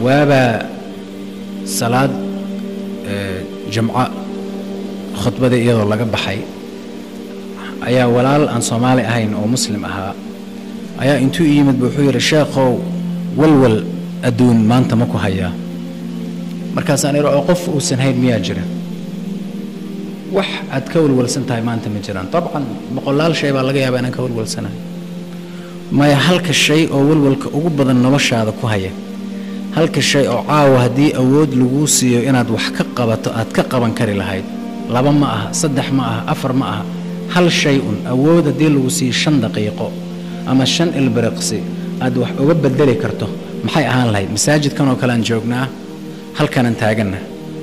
waabaa salaad jamco khudbadii iyadoo laga baxay ayaa walaal aan soomaali ahayn oo muslim ahaa ayaa intuu i yimid bu wuxuu yidhi sheekhow walwal adduun maanta ma ku hayaa markaasaan idhi oo qof uusan hayn miyaa jira wax aad ka walwalsan tahay maanta ma jiraan dabcan boqolaal shay baa laga yaabaa inaan ka walwalsanahay maya halka shay oo walwalka ugu badan noloshaada ku haya halka shay oo caawa haddii awood laguu siiyo inaad wax ka qabato aad ka qaban kari lahayd laba ma aha saddex ma aha afar ma aha hal shay un awood haddii lagu siiyo shan daqiiqo ama shan ilbiriqsi aad wax uga bedeli karto maxay ahaan lahayd masaajidkan oo kale aan joognaa halkanaan taaganna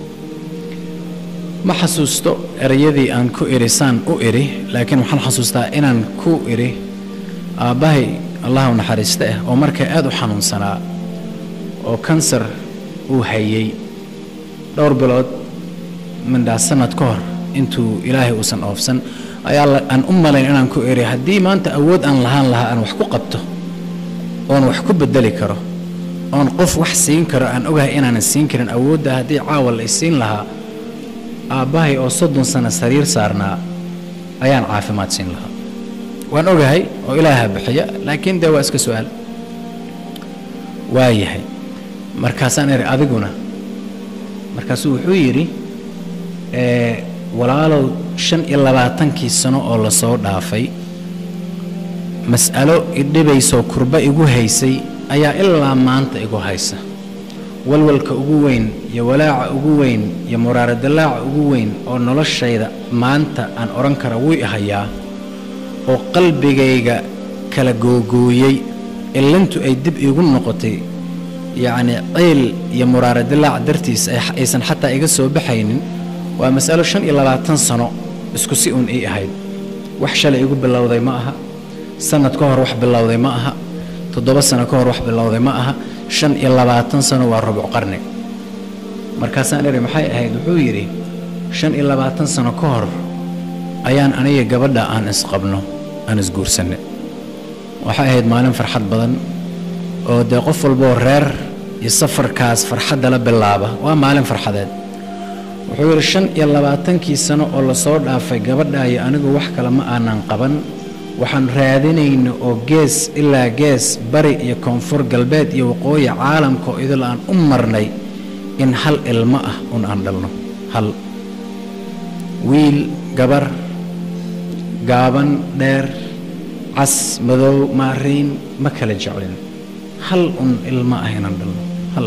ma xasuusto erayadii aan ku idhi saan u idhi laakiin waxaan xasuustaa inaan ku idhi aabbahay allah u naxariista ah oo markaa aad u xanuunsanaa oo kansar uu hayey dhowr bilood mindhaa sanad ka hor intuu ilaahay uusan oofsan ayaa aan u malayn inaan ku idhi haddii maanta awood aan lahaan lahaa aan wax ku qabto oon wax ku bedeli karo oon qof wax siin karo aan ogahay inaanan siin karin awoodda haddii caawa la isiin lahaa aabbahay oo soddon sano sariir saarnaa ayaan caafimaad siin lahaa waan ogahay oo ilaaha bixiya laakiin dee waa iska su'aal waa yahay markaasaan idhi adiguna markaasuu wuxuu yidhi walaalow shan iyo labaatankii sano oo la soo dhaafay mas'alo idhibaysoo kurba igu haysay ayaa ilaa maanta igu haysa walwalka ugu weyn iyo walaaca ugu weyn iyo muraaradalaaca ugu weyn oo noloshayda maanta aan odhan kara wuu i hayaa oo qalbigayga kala googooyey illintu ay dib iigu noqotay yacnii ceyl iyo muraaradalaac dartiis aysan xataa iga soo baxaynin waa mas'alo shan iyo labaatan sano isku si uun ii ahayd wax shalay igu bilowday ma aha sannad ka hor wax bilowday ma aha toddoba sano ka hor wax bilowday ma aha shan iyo labaatan sano waa rubuc qarni markaasaan idhi maxay ahayd wuxuu yidhi shan iyo labaatan sano ka hor ayaan aniga gabadha aan isqabno aan isguursanay waxay ahayd maalin farxad badan oo dee qof walboo reer iyo safarkaas farxadda la bilaaba waa maalin farxadeed wuxuu yidhi shan iyo labaatankii sano oo lasoo dhaafay gabadha iyo anigu wax kale ma aanan qaban waxaan raadinayna oo gees ilaa gees bari iyo koonfur galbeed iyo waqooyi caalamka oo idil aan u marnay in hal ilmo ah un aan dhalno hal wiil gabar gaaban dheer cas madow maariin ma kala jeclin hal un ilmo ah inaan dhalno hal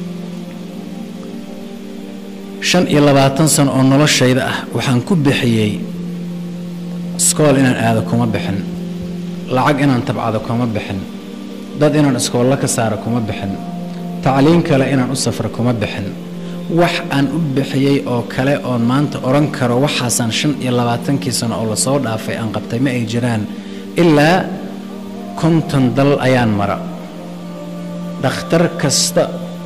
shan iyo labaatan sano oo noloshayda ah waxaan ku bixiyey iskool inaan aado kuma bixin lacag inaan tabcado kuma bixin dad inaan iskoollo ka saaro kuma bixin tacliin kale inaan u safro kuma bixin wax aan u bixiyey oo kale oon maanta odhan karo waxaasaan shan iyo labaatankii sano oo lasoo dhaafay aan qabtay ma ay jiraan ilaa konton dal ayaan mara dhakhtar kasta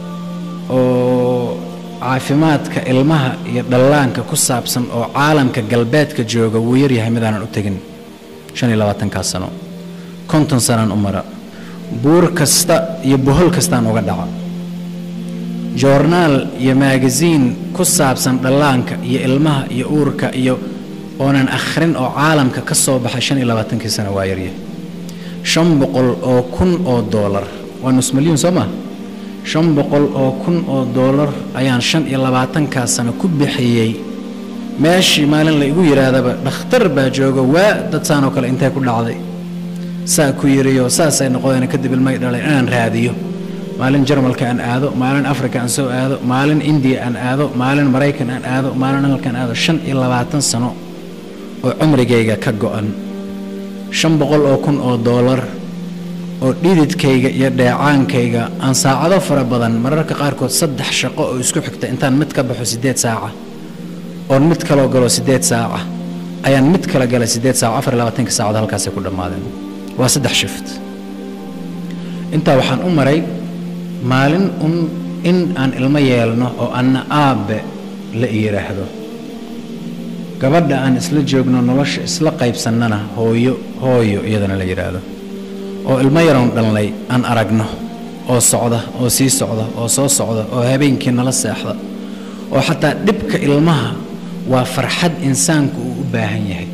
oo caafimaadka ilmaha iyo dhallaanka ku saabsan oo caalamka galbeedka jooga wuu yaryahay midaanan u tegin shan iyo labaatankaas sano konton sanaan u mara buur kasta iyo bohol kastaan uga dhaca joornaal iyo maagasiin ku saabsan dhallaanka iyo ilmaha iyo uurka iyo oonan akhrin oo caalamka ka soo baxay shan iyo labaatankii sano waa yaryahay shan boqol oo kun oo doolar waa nus milyuun soo maa shan boqol oo kun oo doolar ayaan shan iyo labaatankaa sano ku bixiyey meeshii maalin la igu yidhaahdaba dhakhtar baa jooga waa dad saanoo kale intay ku dhacday saa ku yiriyo saasay noqdeen kadib ilmay dhalay inaan raadiyo maalin jarmalka aan aado maalin afrika aan soo aado maalin indiya aan aado maalin maraykan aan aado maalin halkan aado shan iyo labaatan sano oo cumrigayga ka go'an shan boqol oo kun oo doolar oo dhididkayga iyo dheecaankayga aan saacado fara badan mararka qaarkood saddex shaqo oo isku xigta intaan mid ka baxo siddeed saaca oon mid kaloo galo siddeed saaca ayaan mid kala galay siddeed saaca afar iyo labaatanka saacad halkaasay ku dhammaadeen waa saddex shift intaa waxaan u maray maalin un in aan ilmo yeelno oo anna aabbe la yidhaahdo gabadha aan isla joogno nolosha isla qaybsannana hooyo hooyo iyadana la yidhaahdo oo ilmo yaroon dhalnay aan aragno oo socda oo sii socda oo soo socda oo habeenkii nala seexda oo xataa dhibka ilmaha waa farxad insaanku uu u baahan yahay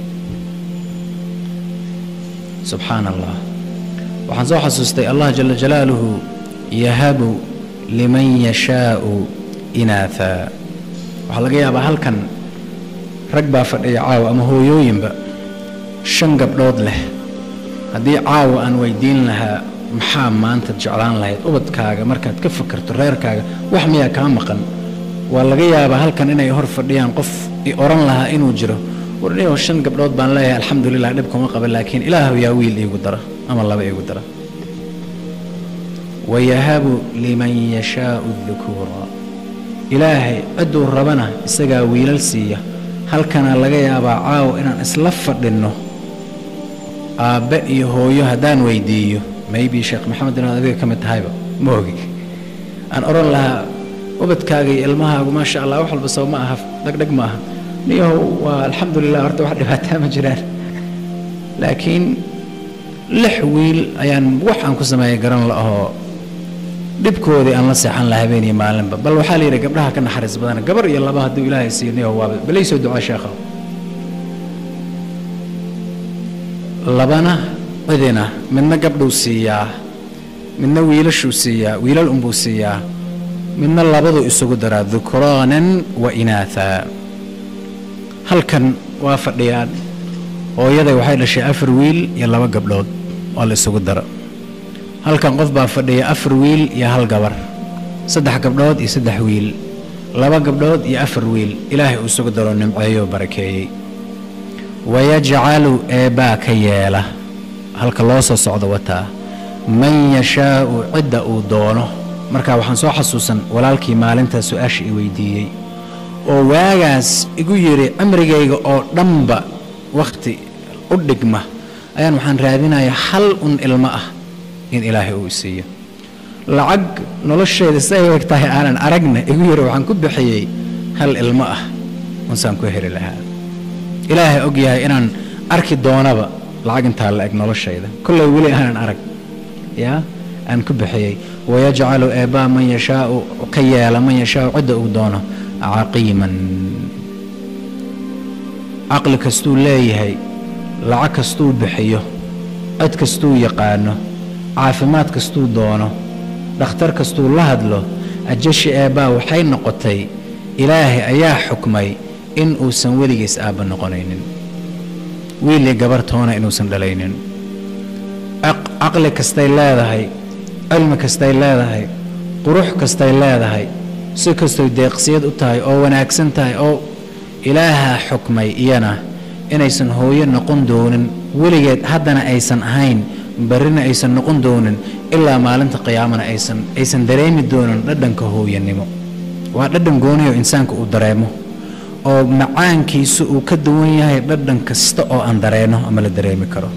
subxaan allah waxaan soo xasuustay allah jala jalaaluhu yahabu liman yashaau inaathaa waxaa laga yaabaa halkan rag baa fadhiya caawa ama hooyooyinba shan gabdhood leh haddii caawa aan weydiin lahaa maxaa maanta jeclaan lahayd ubadkaaga markaad ka fakarto reerkaaga wax miyaa kaa maqan waa laga yaabaa halkan inay hor fadhiyaan qof i odhan lahaa inuu jiro warniyo shan gabdhood baan leeyahay alxamdulilah dhib kuma qaba laakiin ilaahu yaa wiil iigu dara ama laba iigu dara wayahabu liman yashaau dukuura ilaahay cidduu rabana isagaa wiilal siiya halkana laga yaabaa caawa inaan isla fadhinno aabbe iyo hooyo haddaan weydiiyo maybe sheekh maxamed inaad adiga ka mid tahayba ma ogi aan odhan lahaa ubadkaaga iyo ilmahaagu maasha allah wax walba soo ma aha dhegdheg ma aha niyahow waa alxamdulilah horta wax dhibaataa ma jiraan laakiin lix wiil ayaan wax aan ku sameeyay garan la ahoo dhibkoodii aan la seexan laha habeeniyo maalinba bal waxaa la yidhi gabdhaha ka naxariis badana gabar iyo laba hadduu ilaahay siiyo niyahow waaba balaysoo ducaa sheekha labana cidina midna gabdhuu siiyaa midna wiilashuu siiyaa wiilal unbuu siiyaa midna labaduu isugu daraa dukraanan wa inaathaa halkan waa fadhiyaan hooyaday waxay dhashay afar wiil iyo laba gabdhood oo la isugu daro halkan qof baa fadhiya afar wiil iyo hal gabar saddex gabdhood iyo saddex wiil laba gabdhood iyo afar wiil ilaahay uu isugu daro nimceeyoo barakeeyey wayajcalu eebbaa ka yeela halka loo soo socdo wataa man yashaa'u cidda uu doono marka waxaan soo xasuusan walaalkii maalintaa su-aasha i weydiiyey oo waagaas igu yidhi cimrigayga oo dhanba wakhti u dhigma ayaan waxaan raadinayaa hal un ilmo ah in ilaahay uu isiiyo lacag nolosheeda siday u eg tahay aanan aragna igu yidhi waxaan ku bixiyey hal ilmo ah unsaan ku heli lahaa ilaahay og yahay inaan arki doonaba lacag intaa la eg noloshayda kollay weli aanan arag yaa aan ku bixiyey wayajcalu eebbaa man yashaau ka yeela man yashaau cidda uu doono caqiiman caqli kastuu leeyahay lacag kastuu bixiyo cid kastuu yaqaano caafimaad kastuu doono dhakhtar kastuu la hadlo ajashi eebbaa waxay noqotay ilaahay ayaa xukmay in uusan weligiis aabba noqonaynin wiilii gabartoona inuusan dhalaynin caqli kastay leedahay cilmi kastay leedahay qurux kastay leedahay si kastoy deeqsiyad u tahay oo wanaagsan tahay oo ilaahaa xukmay iyana inaysan hooyo noqon doonin weligeed haddana aysan ahayn barrina aysan noqon doonin ilaa maalinta qiyaamana aysan aysan dareemi doonin dhadhanka hooyanimo waa dhadhan gooniyo insaanka uu dareemo oo macaankiisu uu ka duwan yahay dhadhan kasta oo aan dareenno ama la dareemi karo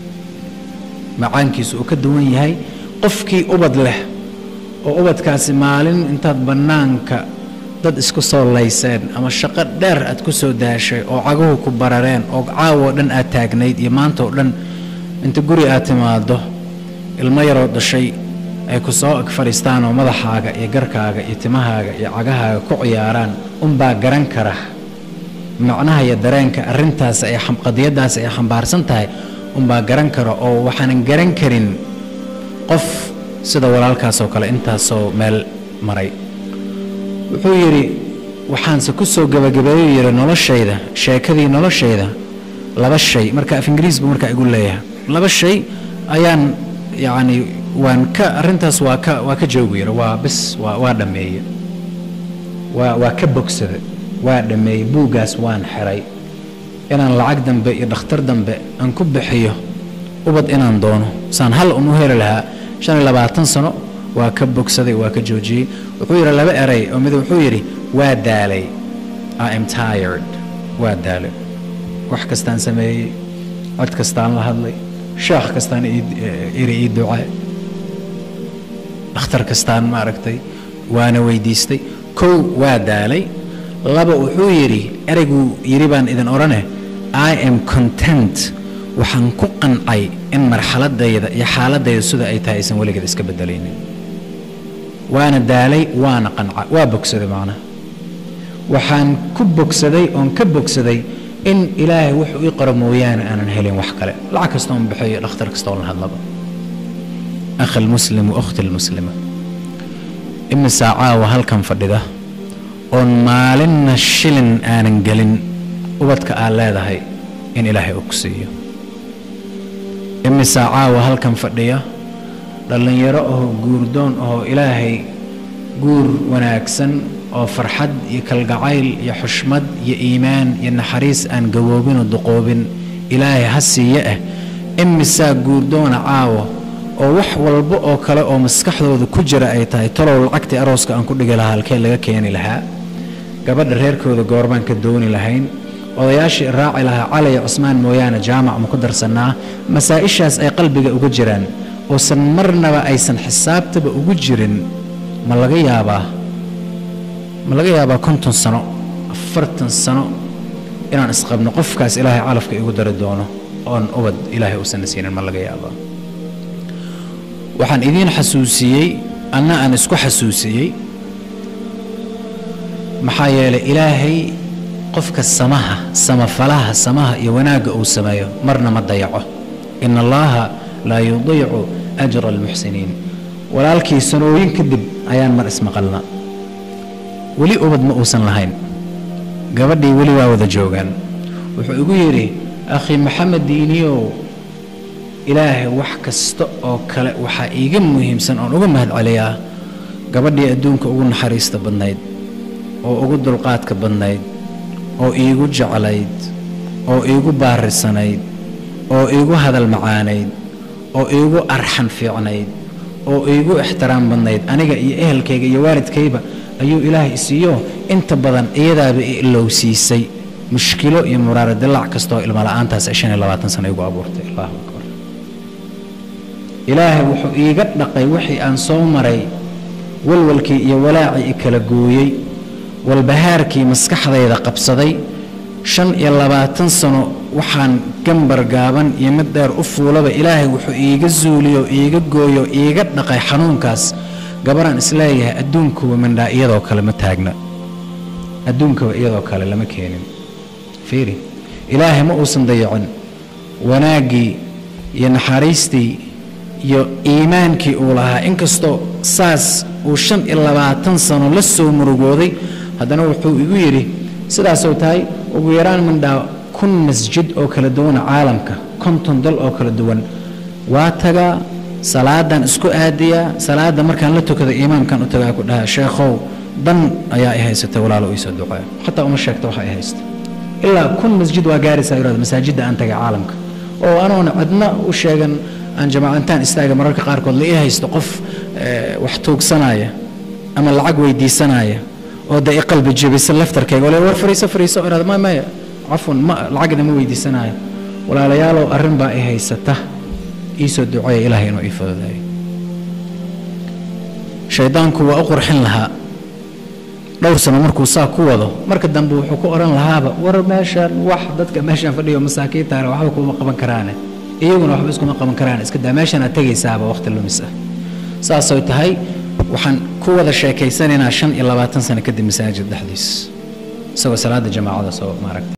macaankiisu uu ka duwan yahay qofkii ubad leh oo ubadkaasi maalin intaad bannaanka dad isku soo layseen ama shaqo dheer aad ku soo daashay oo caguhu ku barareen oo caawoo dhan aad taagnayd iyo maanta oo dhan inta guri aad timaaddo ilmo yaroo dhashay ay ku soo ag fadhiistaan oo madaxaaga iyo garkaaga iyo timahaaga iyo cagahaaga ku ciyaaraan unbaa garan kara macnaha iyo dareenka arrintaas ay qadiyaddaas ay xambaarsan tahay unbaa garan kara oo waxaanan garan karin qof sida walaalkaas oo kale intaasoo meel maray wuxuu yidhi waxaanse ku soo gebagabeeyuu yidhi noloshayda sheekadii noloshayda laba shay marka af ingiriis buu markaa igu leeyahay laba shay ayaan yacni waan ka arrintaas waa ka waa ka joogu yidhi waa bis waa waa dhammeeye waa waa ka bogsada waa dhammeeyey buuggaas waan xiray inaan lacag dambe iyo dhakhtar dambe aan ku bixiyo ubad inaan doono saan hal un u heli lahaa shan iyo labaatan sano waa ka bogsaday waa ka joojiyey wuxuu yidhi laba eray oo mid wuxuu yidhi waa daalay i am tired waa daalay wax kastaan sameeyey cod kastaan la hadlay sheekh kastaan iri ii ducaa dhakhtar kastaan maaragtay waana weydiistay kow waa daalay laba wuxuu yidhi ereyguu yidhi baan idin odhane i am content waxaan ku qancay in marxaladayda iyo xaaladayda sida ay tahay aysan weligeed iska bedelaynin waana daalay waana qanca waa bogsaday macnaha waxaan ku bogsaday oon ka bogsaday in ilaahay wuxuu ii qoro mooyaane aanan helin wax kale lacag kastoon bixiyo dhakhtar kastoon la hadlaba akhi lmuslim wa ukhti lmuslima imisaa caawa halkan fadhida oon maalinna shilin aanan gelin ubadka aad leedahay in ilaahay uu ku siiyo imisaa caawa halkan fadhiya dhallinyaro ahoo guurdoon ahoo ilaahay guur wanaagsan oo farxad iyo kalgacayl iyo xushmad iyo iimaan iyo naxariis aan gawoobinoo duqoobin ilaahay ha siiye ah imisaa guurdoona caawa oo wax walba oo kale oo maskaxdooda ku jira ay tahay talow lacagtii arooska aan ku dhigi lahaa halkee laga keeni lahaa gabadha reerkooda goorbaan ka dooni lahayn odayaashii raaci lahaa cali iyo cusmaan mooyaane jaamac ma ku darsannaa masaa-ishaas ay qalbiga uga jiraan oosan marnaba aysan xisaabtaba ugu jirin ma laga yaabaa ma laga yaabaa konton sano afartan sano inaan isqabno qofkaas ilaahay calafka igu dari doono oon ubad ilaahay uusanna siinin ma laga yaabaa waxaan idiin xasuusiyey anna aan isku xasuusiyey maxaa yeelay ilaahay qofka samaha samafalaha samaha iyo wanaagga uu sameeyo marna ma dayaco ina allaha laa yudiicu ajra almuxsiniin walaalkii sanooyin kadib ayaan mar ismaqalna weli ubad ma uusan lahayn gabadhii weli waa wada joogaan wuxuu igu yidhi akhi maxamed diiniyow ilaahay wax kasta oo kale waxaa iiga muhiimsan oon uga mahad celiyaa gabadhii adduunka ugu naxariista badnayd oo ugu dulqaadka badnayd oo iigu jeclayd oo iigu baarisanayd oo iigu hadal macaanayd oo iigu arxan fiicnayd oo iigu ixtiraam badnayd aniga iyo ehelkayga iyo waalidkayba ayuu ilaahay isiiyo inta badan iyadaaba i ilowsiisay mushkilo iyo muraara dilaac kastaoo ilmala'aantaas ay shan iyo labaatan sano igu abuurtay allahu akbar ilaahay wuxuu iiga dhaqay wixii aan soo maray walwalkii iyo walaacii i kala gooyey walbahaarkii maskaxdayda qabsaday shan iyo labaatan sano waxaan gambar gaaban iyo mid dheer u fuulaba ilaahay wuxuu iiga zuuliyo iiga gooyo iiga dhaqay xanuunkaas gabaraan isleeyahay adduunkuwa mindhaa iyadoo kale ma taagna adduunkaba iyadoo kale lama keenin fiiri ilaahay ma uusan dayacin wanaaggii iyo naxariistii iyo iimaankii uu lahaa inkastoo saas uu shan iyo labaatan sano la soo murugooday haddana wuxuu igu yidhi sidaasoo tahay ugu yaraan mindhaa kun masjid oo kala duwana caalamka konton dal oo kala duwan waa tagaa salaadan isku aadiyaa salaada markaan la tukada imaamkan u tagaa ku dhahaa sheekhow dan ayaa i haysatay walaalo iisoo ducee xataa uma sheegta waxa i haysta ilaa kun masjid waa gaaraysaa yidhahdo masaajidda aan tagay caalamka oo anoona cidna u sheegan aan jamaacantaan istaaga mararka qaarkood la ii haysto qof wax tuugsanaya ama lacag weydiisanaya oo dee i qalbi jebisa laftarkayga ole war fariiso fariiso irahda ma maya cafwan ma lacagna ma weydiisanayo walaalayaalow arrin baa i haysata iisoo duceeya ilaahay inuu ii fududaayo shaydaanku waa u qurxin lahaa dhowr sano markuu saa ku wado marka dambe wuxuu ku odhan lahaaba war meeshaan wax dadka meeshaan fadhiyo masaakiintaana waxba kuma qaban karaane iyaguna waxba iskuma qaban karaan iska daa meeshaan aad tegaysaaba waqti lumis ah saasay tahay waxaan ku wada sheekaysanaynaa shan iyo labaatan sano kadib masaajid dhexdiis isagoo salaada jamaacada soo maaragta